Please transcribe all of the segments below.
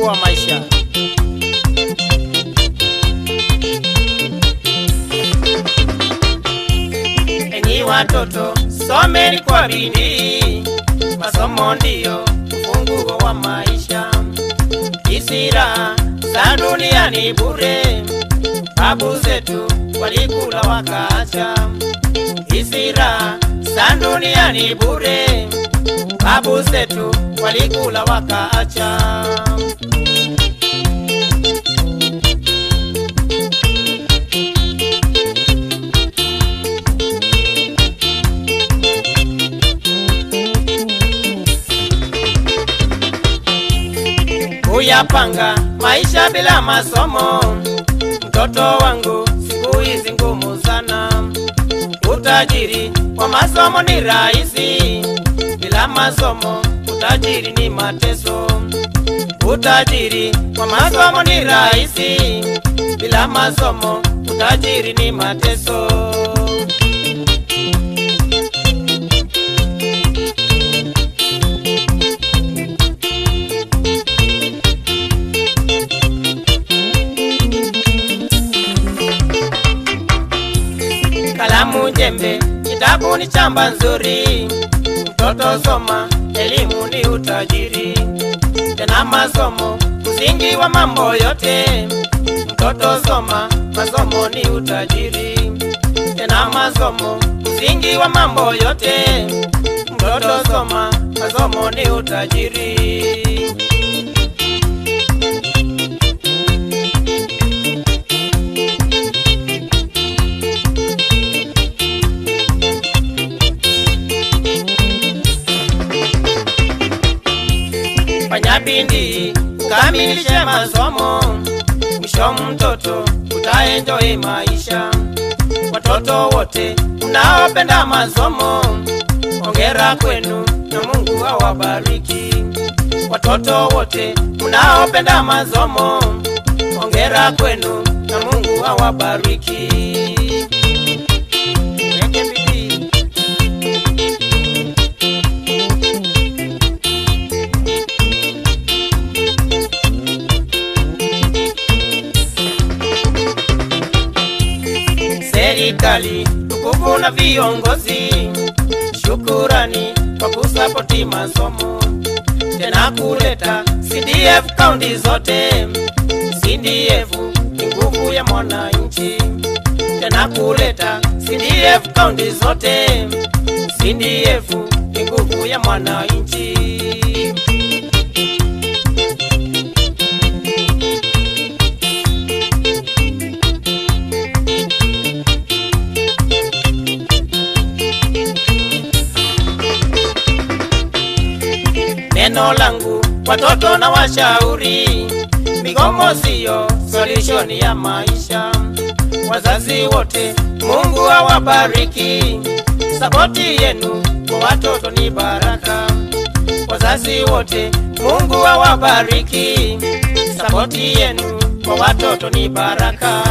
ufunguo wa maisha. Enyi watoto, someni kwa bidii, masomo ndiyo ufunguo wa maisha. Isira za dunia ni bure, babu zetu walikula wakaacha. Isira za dunia ni bure, babu zetu walikula wakaacha. Kuyapanga maisha bila masomo, mtoto wangu, siku hizi ngumu sana. Utajiri wa masomo ni rahisi, bila masomo utajiri ni mateso. Utajiri wa masomo ni rahisi, bila masomo utajiri ni mateso. Kalamu jembe, kitabu ni chamba nzuri. Mtoto soma, elimu ni utajiri. Tena masomo, msingi wa mambo yote. Mtoto soma, masomo ni utajiri. Tena masomo, msingi wa mambo yote. Mtoto soma, masomo ni utajiri. fanya bidii ukamilishe masomo, mwisho mtoto utaenjoy maisha. Watoto wote mnaopenda masomo, ongera kwenu na Mungu awabariki. Watoto wote mnaopenda masomo, ongera kwenu na Mungu awabariki. Weke bidii. serikali tukufu na viongozi, shukurani kwa kusapoti masomo, tena kuleta CDF kaunti zote. CDF ni nguvu ya mwananchi, tena kuleta CDF kaunti zote. CDF ni nguvu ya mwananchi. neno langu watoto na washauri, migomo siyo solution ya maisha. Wazazi wote, Mungu awabariki. Sapoti yenu kwa watoto ni baraka. Wazazi wote, Mungu awabariki. Sapoti yenu kwa watoto ni baraka.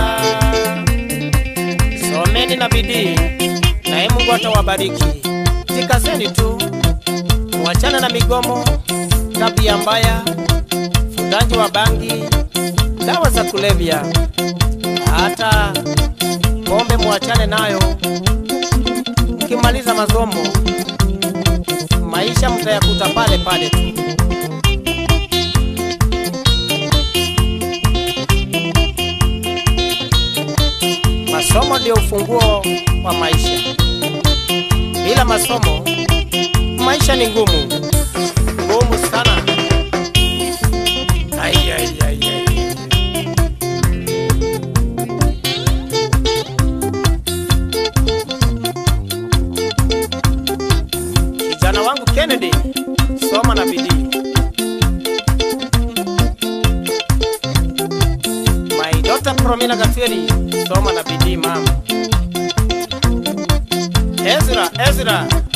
Someni na bidii, naye Mungu atawabariki. Jikazeni tu Mwachana na migomo, tabia mbaya, ufundaji wa bangi, dawa za kulevya, hata pombe mwachane nayo. Mkimaliza masomo, maisha mtayakuta pale pale tu. Masomo ndio ufunguo wa maisha. Bila masomo maisha ni ngumu ngumu sana. Ai, ai, ai, ai. Kijana wangu Kennedy, soma na bidii. My daughter Promina Gatweli, soma na bidii mama. Ezra, Ezra,